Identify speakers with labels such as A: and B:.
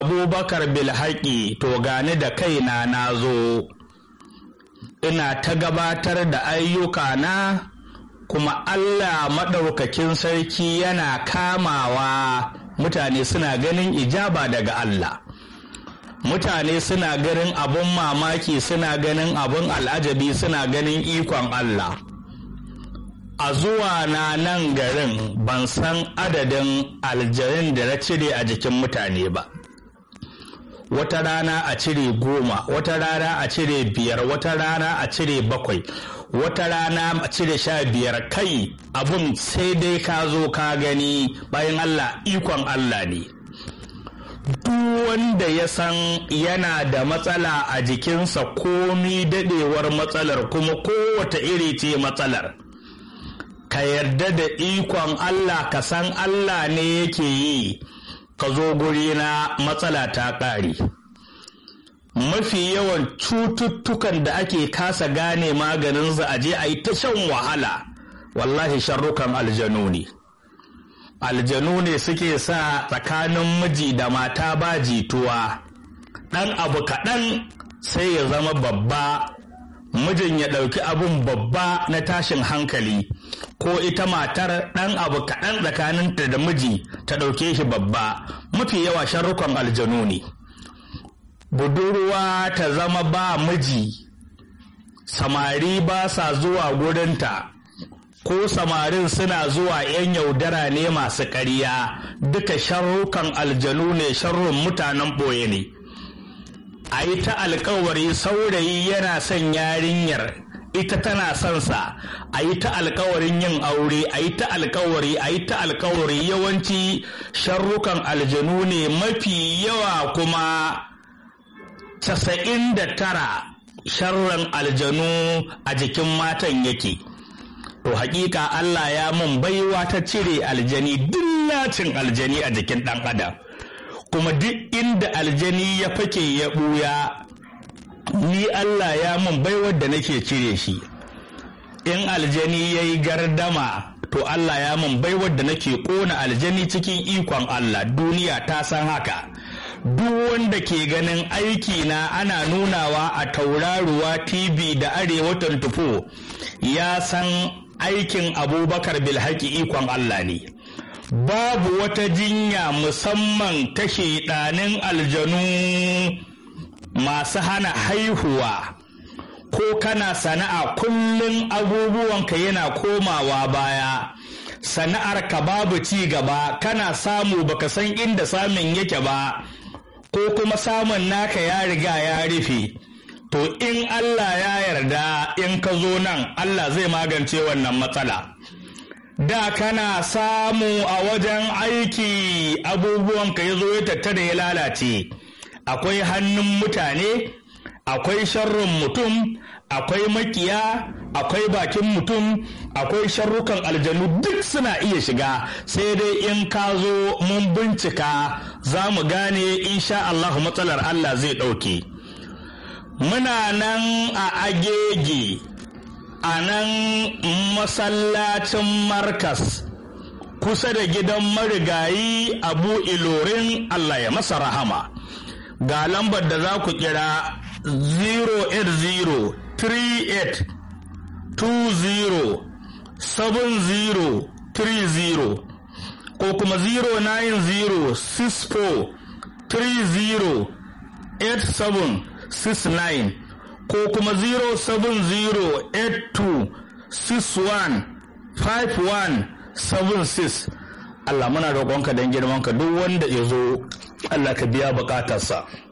A: abubakar bilhaƙi to gani da kaina na zo ina ta gabatar da ayyuka na kuma allah maɗaukakin sarki yana kamawa mutane suna ganin ijaba daga allah mutane suna ganin abun mamaki suna ganin abun al'ajabi suna ganin ikon allah a zuwa na nan garin ban san adadin aljarin da na cire a jikin mutane ba wata rana a cire goma wata rana a cire biyar wata rana a cire bakwai wata rana a cire sha biyar kai abun sai dai ka zo ka gani bayan allah ikon allah ne duk wanda ya san yana da matsala a jikinsa komi dadewar matsalar kuma kowace iri ce matsalar ka yarda da ikon Allah ka san Allah ne yake yi ka zo guri na matsala ta ƙare mafi yawan cututtukan da ake kasa gane maganinsa a je a yi ta shan wahala wallahi sharrukan aljanu ne aljanu ne suke sa tsakanin miji da mata ba jituwa ɗan abu kaɗan sai ya zama babba mijin ya ɗauki abun babba na tashin hankali ko ita matar ɗan abu kaɗan tsakaninta da miji ta ɗauke shi babba mafi yawa sharrukan aljanu ne budurwa ta zama ba miji samari ba sa zuwa gurinta ko samarin suna zuwa 'yan yaudara ne masu ƙarya duka sharrukan aljanu ne sharrun mutanen ɓoye ne a yi ta alkawari saurayi yana son yarinyar ita tana son sa a yi ta alkawarin yin aure a yi ta alkawari a yi ta alkawari yawanci sharrukan aljanu ne mafi yawa kuma casa'in da tara sharran aljanu a jikin matan yake to hakika Allah ya mun baiwa ta cire aljani dillacin aljani a jikin ɗan adam kuma duk inda aljani ya fake ya ɓuya ni Allah ya mun baiwar da nake cire shi in aljani ya yi gardama to Allah ya mun baiwar da nake ƙona aljani cikin ikon Allah duniya ta san haka duk wanda ke ganin aiki na ana nunawa a tauraruwa tv da arewa tufo ya san aikin abubakar bilhaki ikon Allah ne babu wata jinya musamman ta ɗanin aljanu masu hana haihuwa ko kana sana'a kullum abubuwanka yana komawa baya sana'ar ka babu ci gaba kana samu baka san inda samun yake ba ko kuma samun naka ya riga ya rufe to in Allah ya yarda in ka zo nan Allah zai magance wannan matsala da kana samu a wajen aiki abubuwanka ya zo ya tattara ya lalace akwai hannun mutane akwai sharrin mutum akwai makiya akwai bakin mutum akwai sharrukan aljanu duk suna iya shiga sai dai in ka zo mun bincika za mu gane insha Allah matsalar Allah zai ɗauke muna nan a agege a nan masallacin markas kusa da gidan marigayi abu ilorin Allah ya masa rahama ga lambar da za ku kira 08038207030 ko kuma 09064308769 ko kuma 07082615176 Allah muna roƙonka don girmanka duk wanda ya zo Allah ka biya bukatarsa.